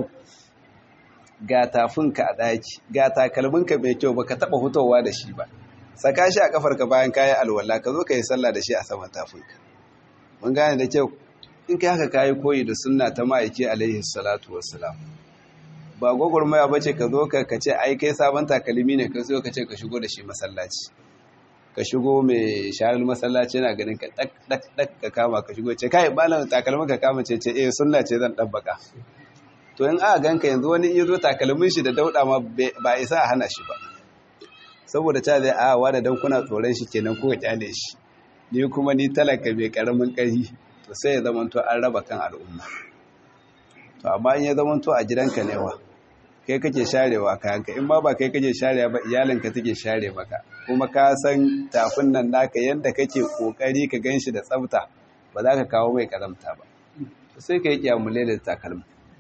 ga tafinka a ɗaki ga takalminka mai kyau baka taɓa hutowa da shi ba saka shi a kafarka bayan kayi alwala ka zo ka yi sallah da shi a saman tafinka mun gane da kyau in kai haka kayi koyi da sunna ta ma'aiki alaihi salatu wassalam ba gwagwarmaya ba ce ka zo ka ce ai kai sabon takalmi ne ka zo ka ce ka shigo da shi masallaci ka shigo mai sharar masallaci yana ganin ka dak dak dak ka kama ka shigo ce kai malam takalmin ka kama ce ce eh sunna ce zan dabbaka to in aka ganka yanzu wani iya zo takalmin shi da dauda ma ba isa a hana shi ba saboda ta zai a wa da dan kuna tsoron shi kenan ko ka kyale shi ni kuma ni talaka mai karamin ƙarfi to sai ya zama to an raba kan al'umma to amma in ya zama to a gidanka ne wa kai kake sharewa kayanka in ma ba kai kake sharewa ba iyalinka take share maka kuma ka san tafin nan naka yadda kake kokari ka ganshi da tsafta ba za ka kawo mai karamta ba sai ka yi kiyamule da takalma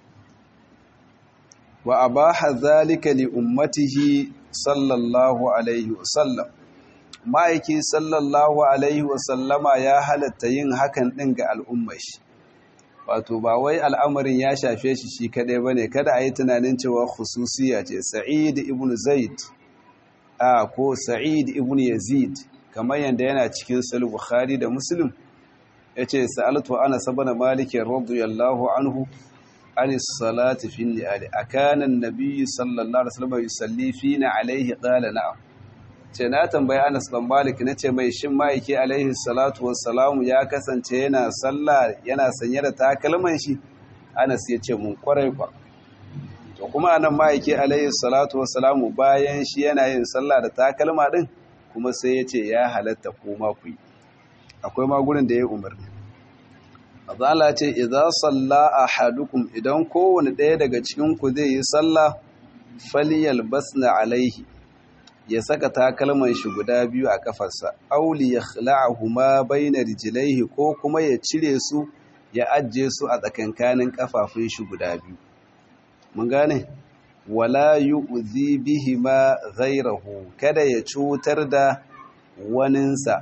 wa abaha zalika li ummatihi sallallahu alaihi wasallam ma'aiki sallallahu alaihi wasallama ya halatta yin hakan din ga al'ummar shi wato ba wai al'amarin ya shafe shi shi kadai bane kada a yi tunanin cewa khususiya ce sa'id ibn zaid a ko sa'id ibn yazid kamar yadda yana cikin sahih bukhari da muslim yace sa'altu ana sabana malik radiyallahu anhu anis salati fi ni'ali akana an-nabiy sallallahu alaihi wasallam yusalli fina alaihi qala na'am ce na tambayi Anas bin Malik nace mai shin maiki alaihi salatu wassalamu ya kasance yana sallah yana sanye da takalman shi Anas ya ce mun kwarai kwa to kuma anan maiki alaihi salatu wassalamu bayan shi yana yin sallah da takalma din kuma sai ya ce ya halatta koma ku yi akwai ma gurin da ya umarni Allah ce idza salla ahadukum idan kowane ɗaya daga cikin ku zai yi sallah falyalbasna alaihi ya saka takalman shi guda biyu a kafarsa auli ya khla'ahuma bayna rijlaihi ko kuma ya cire su ya ajje su a tsakankanin kafafun shi guda biyu mun gane wala yu'zi bihima ghayrahu kada ya cutar da waninsa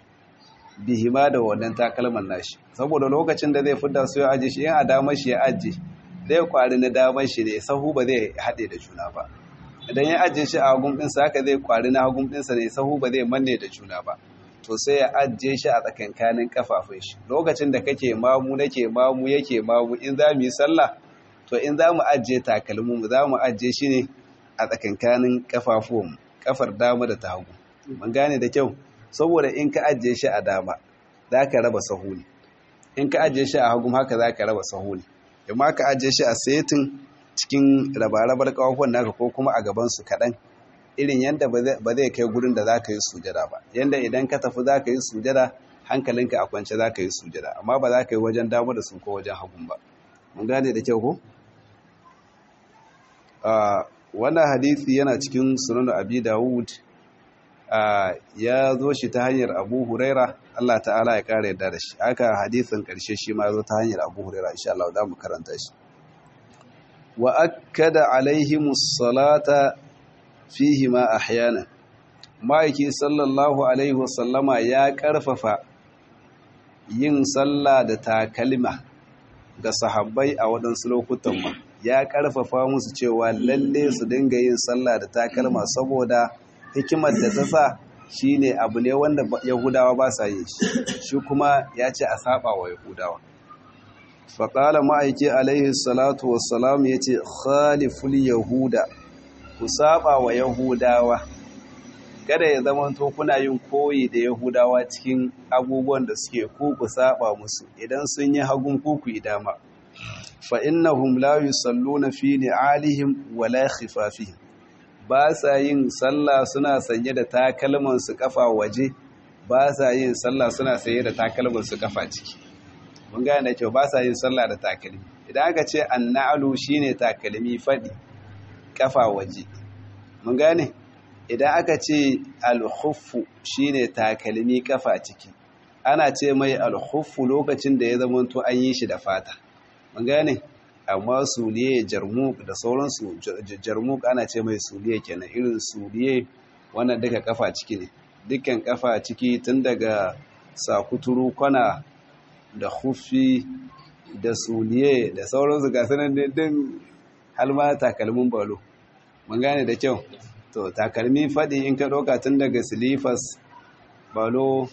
bihima da wannan takalman nashi saboda lokacin da zai fidda su ya aje shi in a damar shi ya aje zai kwari na damar shi ne sahu ba zai haɗe da juna ba idan ya ajiye shi a hagun ɗinsa haka zai kwari na hagun ɗinsa ne sahu ba zai manne da juna ba to sai ya ajiye shi a tsakankanin kafafun shi lokacin da kake mamu nake mamu yake mamu in za mu yi sallah to in za mu ajiye takalmin mu za mu ajiye shi ne a tsakankanin kafafun kafar dama da ta hagu mun gane da kyau saboda in ka ajiye shi a dama za ka raba sahu ne in ka ajiye shi a hagu haka za ka raba sahu ne amma ka ajiye shi a setin cikin rabarabar kawafon naka ko kuma a gabansu kaɗan irin yadda ba zai kai gurin da za ka yi sujada ba yadda idan ka tafi za ka yi sujada hankalinka a kwance za ka yi sujada amma ba za ka yi wajen damu da su ko wajen hagun ba mun gane da kyau ko wannan hadithi yana cikin sunan abi dawud ya zo shi ta hanyar abu huraira allah ta'ala ya kara yadda da shi haka hadithin karshe shi ma zo ta hanyar abu huraira insha Allah za mu karanta shi wa akkada alaihimus salata fihi ma ahyana ma'aiki sallallahu alaihi wasallama ya karfafa yin sallah da takalma ga sahabbai a waɗansu lokutan ma ya karfafa musu cewa lalle su dinga yin sallah da takalma saboda hikimar da ta sa shine abu ne wanda yahudawa ba sa yi shi kuma ya ce a saba wa yahudawa faƙala ma'aiki alaihi salatu wassalam ya ce khaliful yahuda ku saba wa yahudawa kada ya zama to kuna yin koyi da yahudawa cikin abubuwan da suke ku ku saba musu idan sun yi hagun ku ku dama fa innahum la yusalluna fi ni'alihim wala khifafihim ba sa yin sallah suna sanye da takalman su kafa waje ba sa yin sallah suna sanye da takalman su kafa ciki mun gane kyau ba sa yin sallah da takalmi idan aka ce anna'alu shine takalmi fadi kafa waje mun gane idan aka ce alhuffu shine takalmi kafa ciki ana ce mai alhuffu lokacin da ya zamanto an yi shi da fata mun gane amma suliye jarmuk da sauransu jarmuk ana ce mai suliye kenan irin suliye wannan duka kafa ciki ne dukkan kafa ciki tun daga sakuturu kwana da hufi da suliye da sauransu ga sanar din halma takalmin balo mun gane da kyau to takalmi faɗi in ka ɗauka tun daga silifas balo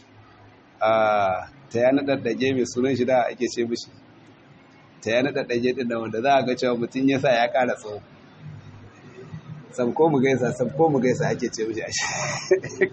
a ta yana ɗaɗɗage mai sunan shi da ake ce mishi ta yana ɗaɗɗage ɗin da wanda za a ga cewa mutum ya sa ya ƙara tsawo sabko mu gaisa sabko mu gaisa ake ce mishi a shi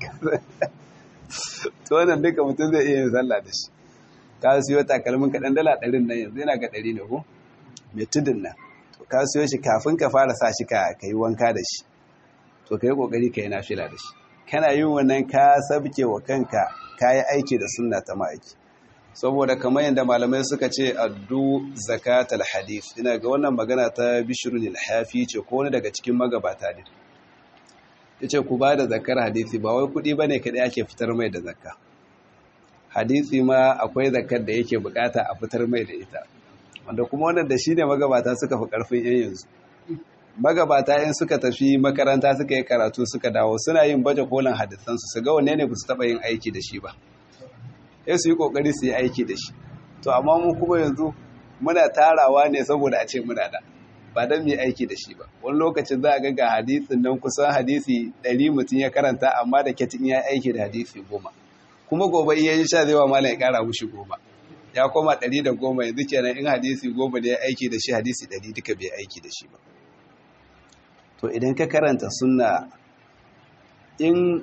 to wannan duka mutum zai iya yin sallah da shi ka siyo takalmin kaɗan dala ɗarin nan yanzu yana ga ɗari ne ko mai tudun nan to ka siyo shi kafin ka fara sa shi ka yi wanka da shi to ka yi ƙoƙari ka yi nafila da shi kana yin wannan ka sabke wa kanka kayi aiki da sunna ta ma'aiki saboda kamar yadda malamai suka ce addu zakatal hadith ina ga wannan magana ta bishrun al-hafi ce ko wani daga cikin magabata ne yace ku ba da zakar hadisi ba wai kudi bane kadai ake fitar mai da zakka hadisi ma akwai zakar da yake bukata a fitar mai da ita wanda kuma wannan da shine magabata suka fi karfin yan yanzu magabata in suka tafi makaranta suka yi karatu suka dawo suna yin baje kolin hadisansu su ga wanne ne ba su taɓa yin aiki da shi ba sai su yi ƙoƙari su yi aiki da shi to amma mu kuma yanzu muna tarawa ne saboda a ce muna da ba don mu yi aiki da shi ba wani lokacin za a ga ga hadisin nan kusan hadisi ɗari mutum ya karanta amma da ketin ya aiki da hadisi goma kuma gobe iya yi sha zai wa malam ya ƙara mushi goma ya koma ɗari da goma yanzu kenan in hadisi goma da ya aiki da shi hadisi ɗari duka bai aiki da shi ba to idan ka karanta sunna in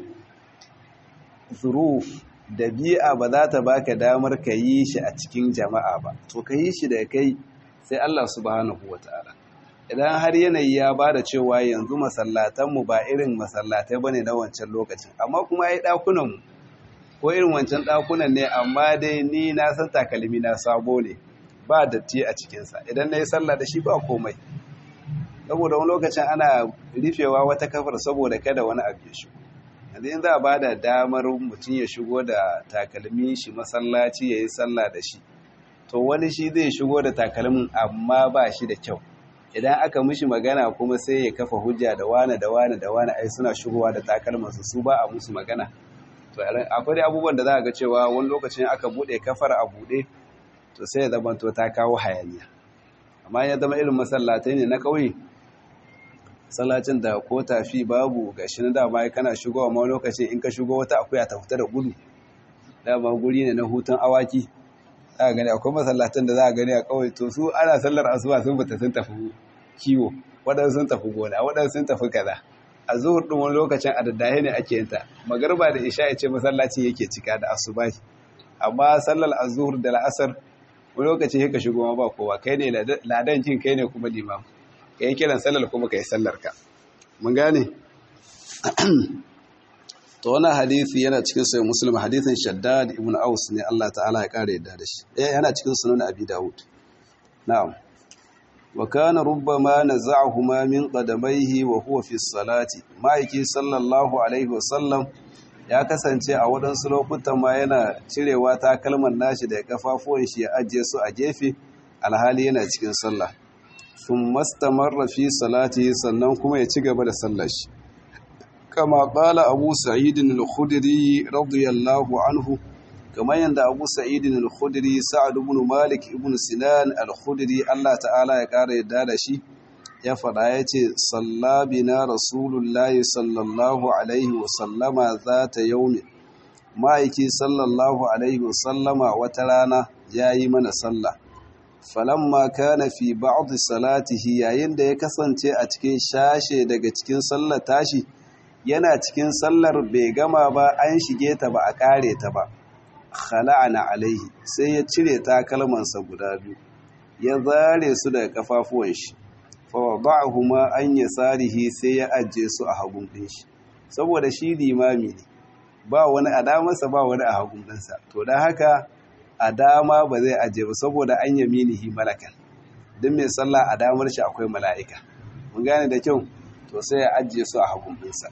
zuruf da bi'a ba za ta baka damar ka yi shi a cikin jama'a ba to ka yi shi da kai sai Allah subhanahu wata'ala idan har yanayi ya ba da cewa yanzu masallatanmu ba irin masallatai bane na wancan lokacin amma kuma ai ɗakunanmu ko irin wancan ɗakunan ne amma dai ni na san takalmi na sabo ne ba datti a cikinsa idan na yi sallah da shi ba komai saboda wani lokacin ana rufewa wata kafar saboda kada wani abu ya shigo yanzu in za a ba da damar mutum ya shigo da takalmi shi masallaci ya yi sallah da shi to wani shi zai shigo da takalmin amma ba shi da kyau idan aka mishi magana kuma sai ya kafa hujja da wane da wane da wane ai suna shigowa da takalmansu su ba a musu magana to akwai abubuwan da za a ga cewa wani lokacin aka buɗe kafar a buɗe to sai ya zama to ta kawo hayaniya amma ya zama irin masallatai ne na ƙauye sallacin da ko tafi babu gashi na dama kana shigowa ma lokacin in ka shigo wata akuya ta fita da gudu dama guri ne na hutun awaki za gani akwai masallatan da za a gani a kawai to su ana sallar asuba sun fita sun tafi kiwo waɗansu sun tafi gona waɗansu sun tafi kaza a zuhur ɗin wani lokacin a daddahe ne ake yinta magarba da isha ya ce masallaci yake cika da asuba amma sallar azuhur da la'asar wani lokaci ya ka shigo ma ba kowa kai ne ladan kin kai ne kuma limam ka yi kiran sallar kuma ka yi sallar ka mun gane to wannan hadisi yana cikin sai muslim hadisin shaddad ibn aus ne Allah ta'ala ya kare yadda da shi eh yana cikin sunan abi daud na'am wa kana rubbama naza'ahuma min qadamayhi wa huwa fi salati ma'aiki sallallahu alaihi wa sallam ya kasance a waɗansu lokutan ma yana cirewa takalman nashi da kafafuwan shi ya ajiye su a gefe alhali yana cikin sallah sun mastamarra fi salati sannan kuma ya ci gaba da sallar shi kama ƙala abu sa'idin al-khudri radiyallahu anhu kamar yadda abu sa'idin al-khudri sa'ad ibn malik ibn sinan al-khudri Allah ta'ala ya ƙara yadda da shi ya faɗa ya ce sallabina rasulullahi sallallahu alaihi wasallama za ta yaumi ma'aiki sallallahu alaihi wasallama wata rana ya yi mana sallah falamma kana fi ba'd salatihi yayin da ya kasance a cikin shashe daga cikin sallar tashi yana cikin sallar bai gama ba an shige ta ba a kare ta ba khala'ana alaihi sai ya cire takalmansa guda biyu ya zare su daga kafafuwan shi fa wada'ahuma an yasarihi sai ya ajiye su a hagun din shi saboda shi limami ne ba wani a damarsa ba wani a hagun ɗinsa to don haka a dama ba zai ajiye ba saboda an yaminihi malakan duk mai sallah a damar shi akwai mala'ika mun gane da kyau to sai ya ajiye su a hagun ɗinsa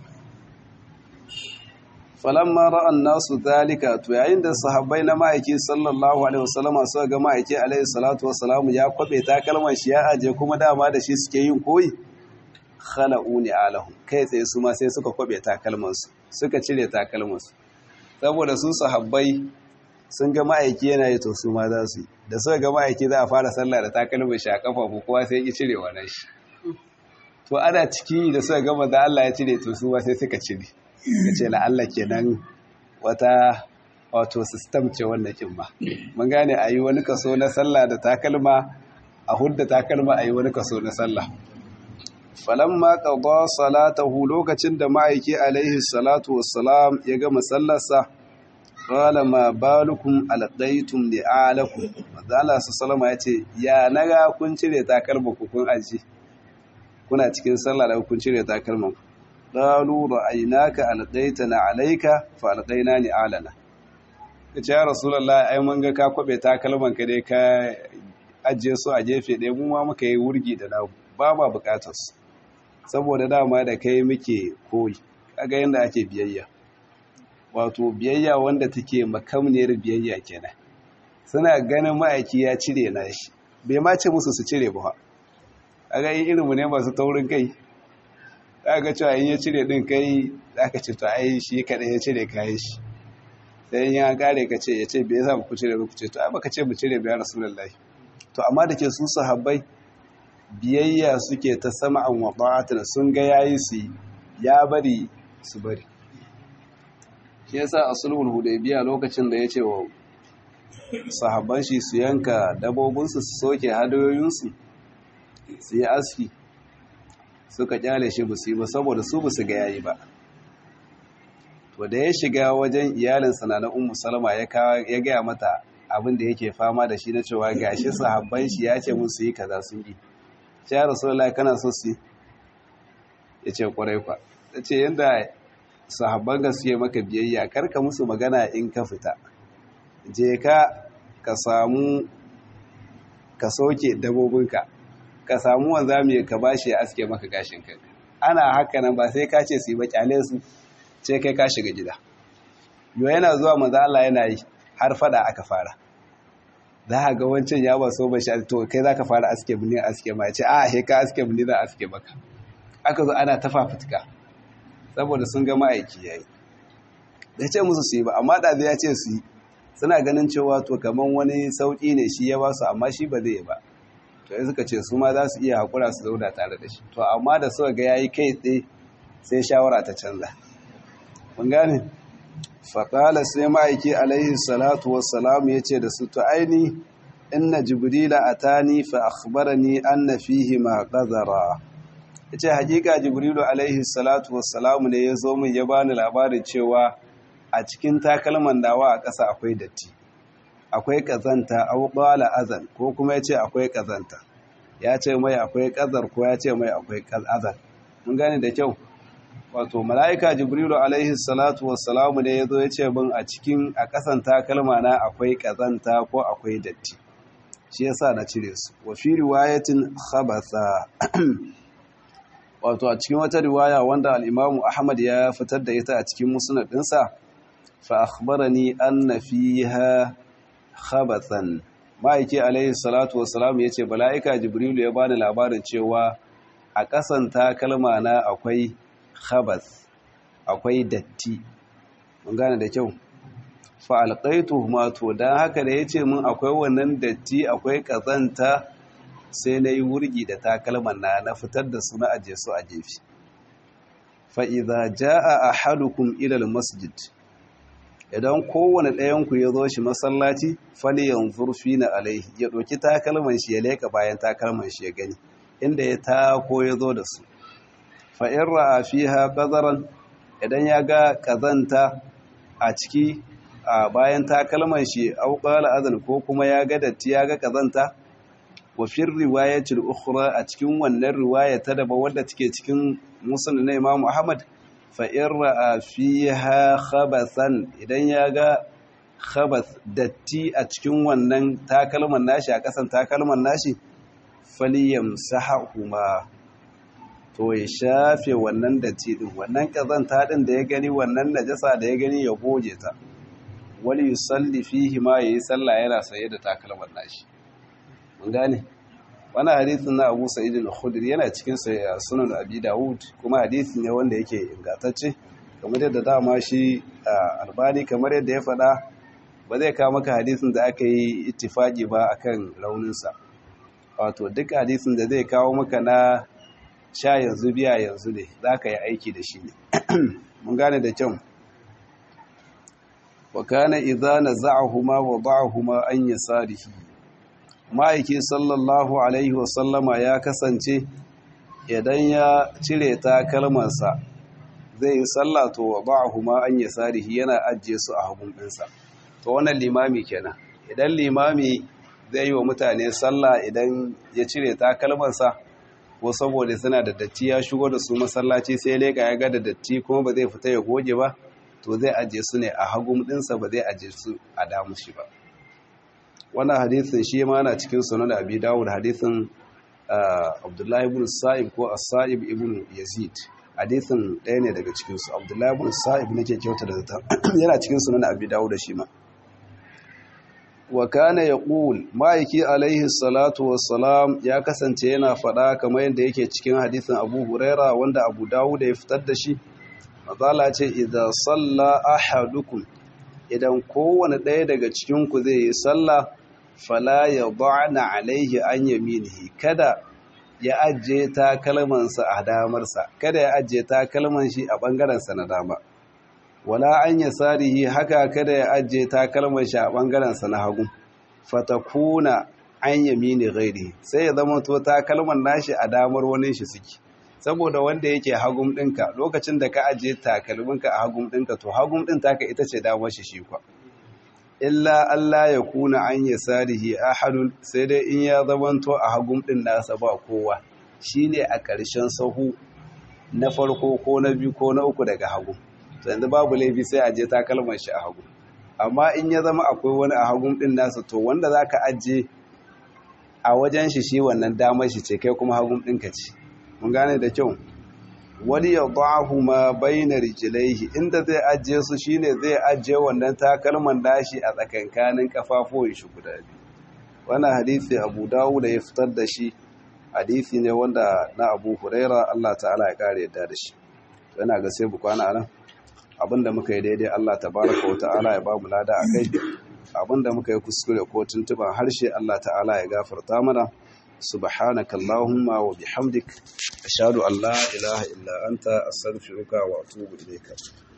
falamma ra'an nasu zalika to yayin da sahabbai na ma'aiki sallallahu alaihi wasallama suka ga ma'aiki alaihi salatu wassalamu ya kwabe takalman shi ya aje kuma dama da shi suke yin koyi khala'uni alahu kai tsaye su ma sai suka kwabe takalman su suka cire takalman su saboda su sahabbai sun ga ma'aiki yana yi to su ma za su yi da suka ga ma'aiki za a fara sallah da takalman shi a kafa ko kowa sai ya cire wannan shi to ana ciki da suka ga manzo Allah ya cire to su ma sai suka cire ka ce la'alla kenan wata wato sistem ce wannan kin ba mun gane a yi wani kaso na sallah da takalma a hudda takalma a yi wani kaso na sallah falamma qada salatahu lokacin da ma'aiki alaihi salatu wassalam ya gama sallarsa qala ma balukum alqaitum li'alakum manzo Allah sallama yace ya naga kun cire takalma ku kun aji kuna cikin sallah da kun cire takalman qalu ra'aynaka alqaitana alayka fa alqaina ni alana kace ya rasulullah ai mun ga ka kwabe takalman ka dai ka ajiye su a gefe ɗaya mu ma muka yi wurgi da namu ba ma bukatar su saboda dama da kai muke koyi kaga yanda ake biyayya wato biyayya wanda take makamniyar biyayya kenan suna ganin ma'aiki ya cire na shi bai ma ce musu su cire ba a ga yin irinmu ne masu taurin kai za ga cewa in ya cire din kai za ka ce to ai shi kaɗai ya cire kayan shi sai yin an kare ka ce ya ce bai sa ku cire ku ce to ai baka ce mu cire biya rasulullahi to amma da ke su sahabbai biyayya suke ta sama'an wa ta'atan sun ga yayi su ya bari su bari shi yasa a sulhul hudaybiya lokacin da ya ce wa sahabban shi su yanka dabobinsu su soke hadayoyinsu su yi aski suka kyale shi ba su yi ba saboda su ba su ga yayi ba to da ya shiga wajen iyalinsa na ummu salama ya gaya mata abin da yake fama da shi na cewa gashi sahabban shi ya ce musu yi kaza sun yi ce ya rasulullah kana so su ya ce kwarai kwa ta ce yadda sahabban ga su yi maka biyayya karka musu magana in ka fita je ka ka samu ka soke dabobinka ka samu wanda mai ka bashi ya aske maka gashin kanka ana haka nan ba sai ka ce su yi ba kyale su ce kai ka shiga gida yau yana zuwa maza Allah yana yi har fada aka fara za a ga wancan ya ba so ba shi to kai za ka fara aske bini aske ma ya ce a he ka aske bini za aske maka aka zo ana tafa fitka saboda sun ga ma'aiki ya yi da ce musu su yi ba amma ɗazi ya ce su yi suna ganin cewa to kamar wani sauƙi ne shi ya ba su amma shi ba zai ba to yi suka ce su ma za su iya haƙura su zauna tare da shi to amma da suka ga ya yi kai tsaye sai shawara ta canza mun gane faƙala sai ma'aiki alaihi salatu wassalamu ya ce da su to aini inna jibrila atani fa akhbarani anna fihi ma qadara yace hakika jibrilu alaihi salatu wassalamu ne ya zo min ya bani labarin cewa a cikin takalman dawa a ƙasa akwai datti akwai ƙazanta au qala azan ko kuma yace akwai ƙazanta ya ce mai akwai ƙazar ko ya ce mai akwai azan mun gane da kyau wato mala'ika jibrilu alaihi salatu wassalamu ne ya zo ya ce bin a cikin a ƙasan takalma na akwai ƙazanta ko akwai datti shi yasa na cire su wa fi riwayatin khabatha wato a cikin wata riwaya wanda al-imamu ahmad ya fitar da ita a cikin musnad ɗinsa fa akhbarani anna fiha khabathan ma'aiki alaihi salatu wassalamu yace mala'ika jibrilu ya bani labarin cewa a ƙasan takalma na akwai khabas akwai datti mun gane da kyau fa alqaitu ma to dan haka da yace mun akwai wannan datti akwai kazanta sai nayi wurgi da takalman na na fitar da su na aje su a jefi fa idza jaa ahadukum ila almasjid idan kowane ɗayan ku ya zo shi masallaci fali yanzur fina alaihi ya ɗauki takalman shi ya leka bayan takalman shi ya gani inda ya tako ya zo da su fa'in ra'a fi ha ƙazaran idan ya ga ƙazanta a ciki a bayan takalman shi auƙala azan ko kuma ya ga datti ya ga ƙazanta wafin riwayatul ukhra a cikin wannan riwaya ta daba wadda take cikin musulun na imamu ahmad fa'in ra'a fi ha khabasan idan ya ga khabas datti a cikin wannan takalman nashi a ƙasan takalman nashi faliyam sahahuma to ya shafe wannan datti din wannan kazanta din da ya gani wannan najasa da ya gani ya goge ta wali yusalli fihi ma yayi sallah yana saye da takalman nashi mun gane wannan hadisin na Abu Sa'id al-Khudri yana cikin sunan Abi Dawud kuma hadisi ne wanda yake ingantacce kamar yadda dama shi Albani kamar yadda ya faɗa ba zai kawo maka hadisin da aka yi ittifaki ba akan rauninsa wato duk hadisin da zai kawo maka na sha yanzu biya yanzu ne za ka yi aiki da shi ne mun gane da kyau wa kana idza naza'ahuma wa da'ahuma an yasarihi ma'aiki sallallahu alaihi wa sallama ya kasance idan ya cire ta kalmarsa zai yi sallah to wa da'ahuma an yasarihi yana ajiye su a hagun ɗinsa to wannan limami kenan idan limami zai yi wa mutane sallah idan ya cire ta kalmarsa ko saboda suna da datti ya shigo da su masallaci sai leka ya ga da datti kuma ba zai fita ya goge ba to zai aje su ne a hagun ɗinsa ba zai aje su a damu shi ba wannan hadisin shi ma na cikin sunan abi dawud hadisin abdullahi ibn sa'ib ko as-sa'ib ibn yazid hadisin ɗaya ne daga cikin su abdullahi ibn sa'ib nake kyauta da zata yana cikin sunan abi dawud shi ma wa kana yaqul ma'aiki alaihi salatu wassalam ya kasance yana faɗa kamar yadda yake cikin hadisin abu huraira wanda abu dawud ya fitar da shi mazala ce idan salla ahadukum idan kowane ɗaya daga cikinku zai yi sallah fala ya ba'na alaihi an yaminihi kada ya ajiye takalmansa a damarsa kada ya ajiye takalman shi a ɓangarensa na dama wala an yasarihi haka kada ya ajiye takalman shi a ɓangarensa na hagu fatakuna an yamini ghairi sai ya zama to takalman nashi a damar wani shi suke saboda wanda yake hagum ɗinka lokacin da ka ajiye takalminka a hagum ɗinka to hagum ɗin taka ita ce damar shi shi kwa illa Allah ya kuna an ya sarihi ahadun sai dai in ya zamanto a hagum ɗin nasa ba kowa shine a ƙarshen sahu na farko ko na biyu ko na uku daga hagu to yanzu babu laifi sai a je takalman shi a hagu amma in ya zama akwai wani a hagum ɗin nasa to wanda za ka ajiye a wajen shi shi wannan damar shi ce kai kuma hagum ɗinka ce mun gane da kyau wani ya ba'ahu ma bayna rijlaihi inda zai ajiye su shine zai ajiye wannan takalman dashi a tsakankanin kafafuwan shi guda biyu wannan hadisi Abu Dawud ya fitar da shi hadisi ne wanda na Abu Huraira Allah ta'ala ya kare yadda da shi yana ga sai bukwana nan abinda muka yi daidai Allah tabaraka wa ta'ala ya ba mu lada akai abinda muka yi kuskure ko tuntuban harshe Allah ta'ala ya gafarta mana سبحانك اللهم وبحمدك أشهد أن لا إله إلا أنت أستغفرك وأتوب إليك